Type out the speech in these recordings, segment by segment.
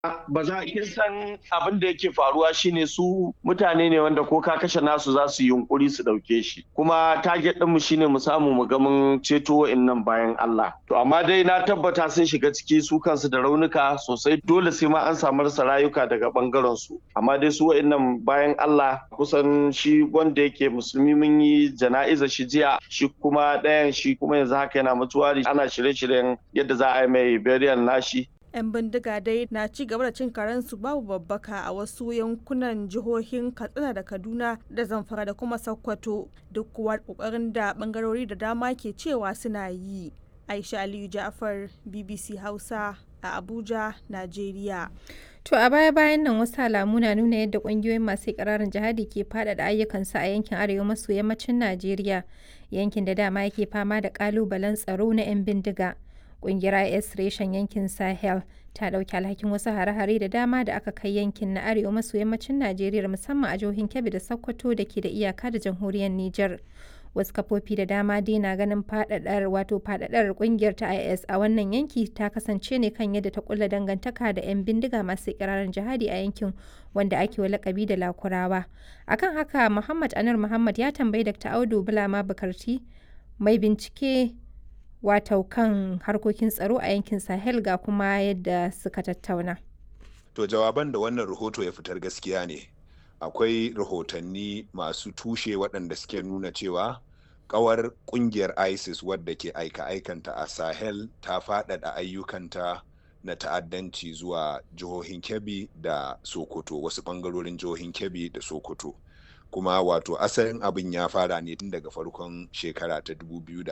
ba za a san abin da yake faruwa shine su mutane ne wanda ko ka kashe nasu za su yunkuri su dauke shi kuma target ɗinmu shine mu samu mu ga mun ceto wa'annan bayan Allah to amma dai na tabbata sun shiga ciki su kansu da raunuka sosai dole sai ma an samu rasa rayuka daga bangaren su amma dai su wa'annan bayan Allah kusan shi wanda yake musulmi mun yi jana'iza shi jiya shi kuma ɗayan shi kuma yanzu haka yana mutuwari ana shirye-shiryen yadda za a yi mai burial nashi 'yan bindiga dai na ci gaba da cin karensu babu babbaka a wasu yankunan jihohin katsina da kaduna da zamfara da kuma sokoto duk kuwa kokarin da bangarori da dama ke cewa suna yi aisha aliyu ja'far bbc hausa a abuja najeriya To a baya-bayan nan wasu alamu na nuna yadda kungiyoyin masu ikirarin jihadi ke faɗaɗa ayyukansu a yankin arewa maso yammacin Najeriya, yankin da dama yake fama da ƙalubalen tsaro na 'yan bindiga. Kungiyar IS reshen yankin Sahel ta ɗauki alhakin wasu hare-hare da dama da aka kai yankin na arewa maso yammacin Najeriya musamman a jihohin Kebbi da Sokoto da ke da iyaka da jamhuriyar Nijar. Wasu kafofi da dama dai na ganin faɗaɗar wato faɗaɗar kungiyar ta IS a wannan yanki ta kasance ne kan yadda ta kulla dangantaka da 'yan bindiga masu ikirarin jihadi a yankin wanda ake wa lakabi da Lakurawa. Akan haka Muhammad Anur Muhammad ya tambayi Dr. Audu Bulama Bukarti mai bincike wato kan harkokin tsaro a yankin sahel ga kuma yadda suka tattauna to jawaban da wannan rahoto ya fitar gaskiya ne akwai rahotanni masu tushe waɗanda suke nuna cewa kawar kungiyar isis wadda ke aika-aikanta a sahel ta faɗaɗa ayyukanta na ta'addanci zuwa jihohin kebbi da sokoto wasu ɓangarorin jihohin kebbi da sokoto kuma wato asalin abin ya fara ne tun daga farkon shekara ta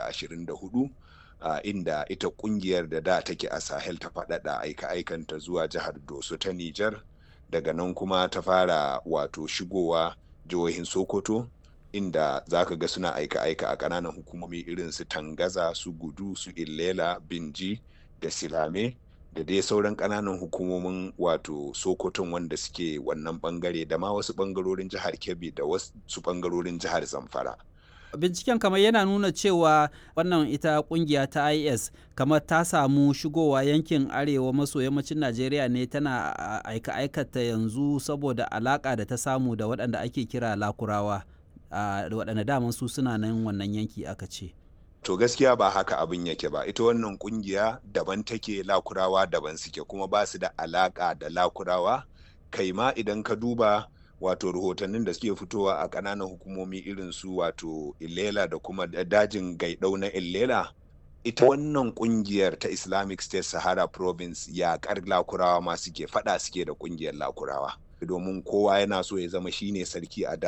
2024 Uh, inda ita kungiyar da da take a sahel ta faɗaɗa aika-aikanta zuwa jihar doso ta nijar daga nan kuma ta fara wato shigowa jihohin sokoto inda za ka ga suna aika-aika a ƙananan hukumomi irin su tangaza su gudu su illela binji da silame da dai sauran ƙananan hukumomin wato sokoton wanda suke wannan bangare da ma wasu bangarorin jihar kebbi da wasu bangarorin jihar zamfara binciken kamar yana nuna cewa wannan ita kungiya ta is kamar ta samu shigowa yankin arewa maso yammacin najeriya ne tana aika aikata yanzu saboda alaka da ta samu da waɗanda ake kira lakurawa da waɗanda daman su suna nan wannan yanki aka ce to gaskiya ba haka abin yake ba ita wannan kungiya daban take lakurawa daban suke kuma ba su da alaka da lakurawa kai ma idan ka duba wato rahotannin da suke fitowa a ƙananan hukumomi irin su wato illela da kuma dajin gaidau na illela ita wannan kungiyar ta islamic state sahara province yaƙar lakurawa ma suke fada suke da kungiyar lakurawa domin kowa yana so ya zama shine sarki a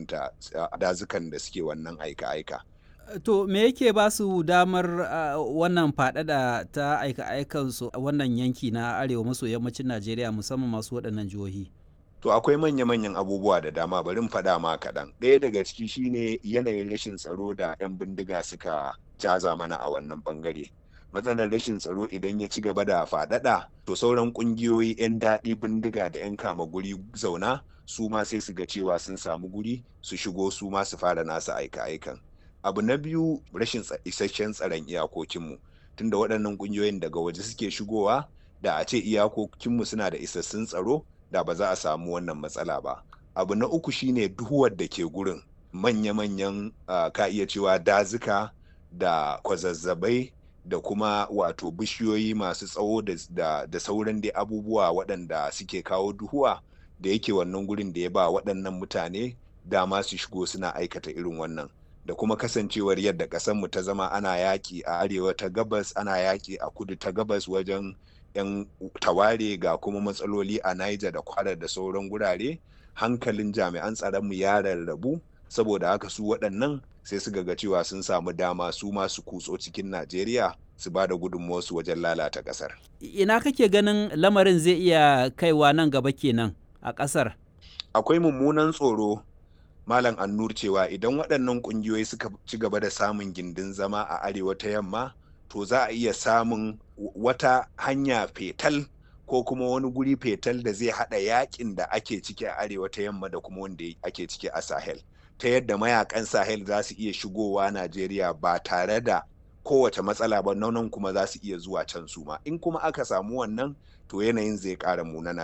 dazukan da suke wannan aika-aika to me yake ba su damar uh, wannan faɗaɗa ta aika-aikansu a wannan yanki na arewa maso yammacin najeriya musamman masu waɗannan jihohi To akwai manya-manyan abubuwa da dama bari faɗa ma kaɗan. Ɗaya daga ciki shine yanayin rashin tsaro da 'yan bindiga suka jaza mana a wannan ɓangare. Matsalar rashin tsaro idan ya ci gaba da faɗaɗa, to sauran ƙungiyoyi 'yan daɗi bindiga da 'yan kama guri zauna su ma sai su ga cewa sun samu guri su shigo su ma su fara nasu aika-aikan. Abu na biyu rashin isasshen tsaron iyakokinmu. Tunda waɗannan ƙungiyoyin daga waje suke shigowa da a ce iyakokinmu suna da isassun tsaro da ba za a samu wannan matsala ba abu na uku shine duhuwar da ke gurin manya-manyan uh, ka iya cewa dazuka da kwazazzabai da kuma wato bishiyoyi masu tsawo da, da, da sauran dai abubuwa waɗanda suke kawo duhuwa da yake wannan gurin da ya ba waɗannan mutane dama su shigo suna aikata irin wannan da kuma kasancewar yadda ƙasarmu ta zama ana yaƙi a arewa ta gabas ana yaƙi a kudu ta gabas wajen 'yan taware ga kuma matsaloli a Niger da kwara da sauran gurare hankalin jami'an tsaronmu ya rarrabu saboda haka su waɗannan sai su ga cewa sun samu dama su masu kutso cikin Najeriya su ba da gudunmuwarsu wajen lalata ƙasar. Ina kake ganin lamarin zai iya kaiwa nan gaba kenan a ƙasar? Akwai mummunan tsoro Malam Annur cewa idan waɗannan ƙungiyoyi suka ci gaba da samun gindin zama a arewa ta yamma to za a iya samun wata hanya fetal ko kuma wani guri fetal da zai hada yakin da ake ciki a arewa ta yamma da kuma wanda ake ciki a sahel ta yadda mayakan sahel za su iya shigowa najeriya ba tare da kowace matsala ba nan kuma za su iya zuwa can su ma in kuma aka samu wannan to yanayin zai ƙara munana